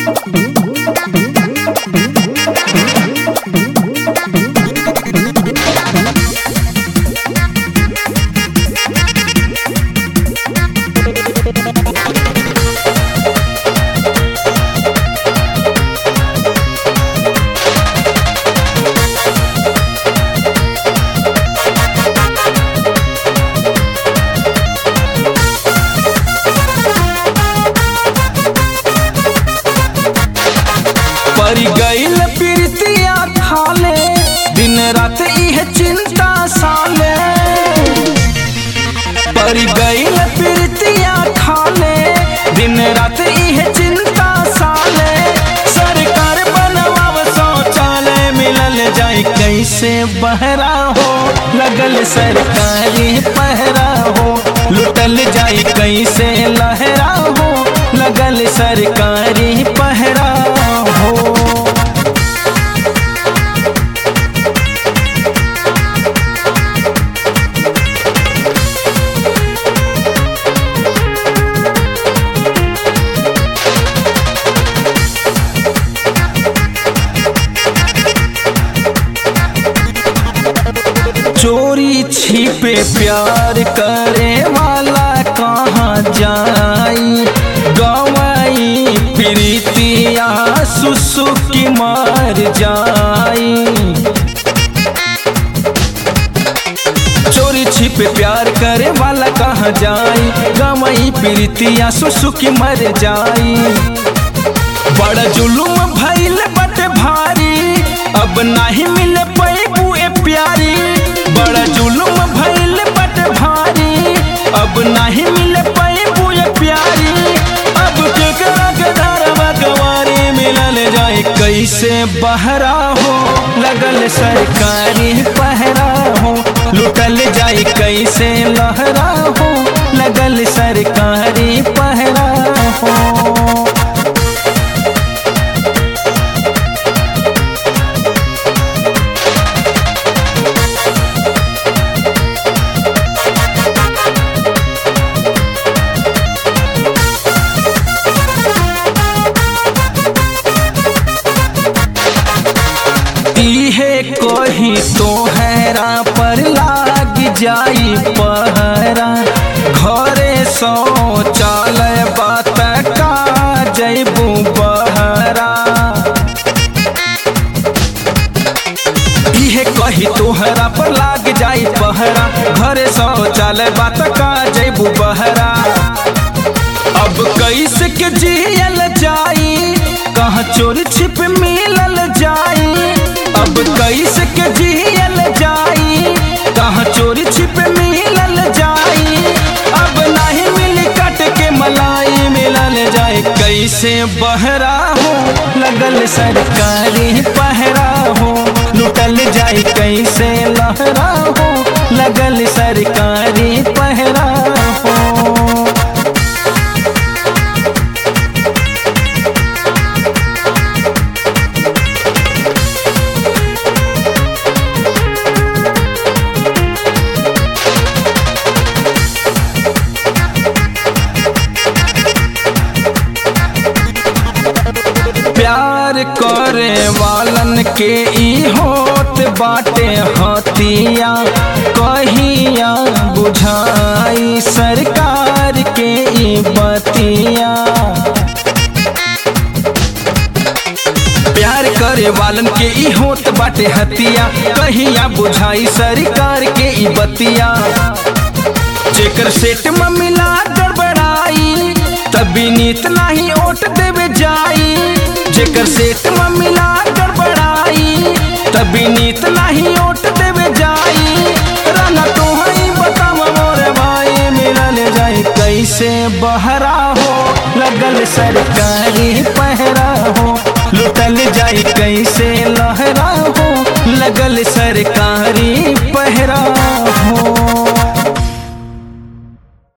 पर गईल प्रीतिया खाले दिन रात इह चिंता साले पर गईल प्रीतिया खाले दिन रात इह चिंता साले सरकार बनवाव शौचालय मिलल जाए कैसे बहरा हो लगल सरकारी पहरा हो लुटल जाए कैसे लहरा हो लगल सरकारी पहरा हो चोरी छिपे प्यार करे वाला कहाँ जाई गवाई प्रीतिया सुसुकी मार जाई चोरी छिपे प्यार करे वाला कहाँ जाई गवाई प्रीतिया सुसुकी मर जाई बड़ा जुलुम भइल बट भारी अब नाही मिल पैबू ए प्यारी बड़ा जुलुम भइल बट भारी अब नाही मिल पैबू ए प्यारी अब केकरा के धरवा गवारी मिलल जाए कैसे बहरा हो लगल सरकारी पहरा हो लुटल जाए कैसे लहरा हो लगल सरकारी पहरा हो इहे कही तो हैरा पर लाग जाई पहरा घरे शौचालय बात का जैबू बहरा इहे कही तोहरा पर लाग जाई पहरा घरे शौचालय बात का जैबू बहरा अब कैसे के जियल जाई कहाँ चोर छिप मिलल जाई अब कैसे के जियल जाई कहाँ चोर छिप मिलल जाई अब नहीं मिल कट के मलाई मिलल जाए कैसे बहरा हो लगल सरकारी पहरा हो लुटल जाए कैसे लहरा हो लगल सरकारी पहरा हो प्यार करे वालन के ई होत बाटे हतिया कहिया बुझाई सरकार के ई बतिया प्यार करे वालन के ई होत बाटे हतिया कहिया बुझाई सरकार के ई बतिया जेकर सेट में मिला गड़बड़ाई तभी नीत नाही ओट देवे जाई जेकर सेट में मिला गड़बड़ाई तभी नीत नाही ओट देवे जाई राना तो हई बताव मोर भाई मिलल जाई कैसे बहरा हो लगल सरकारी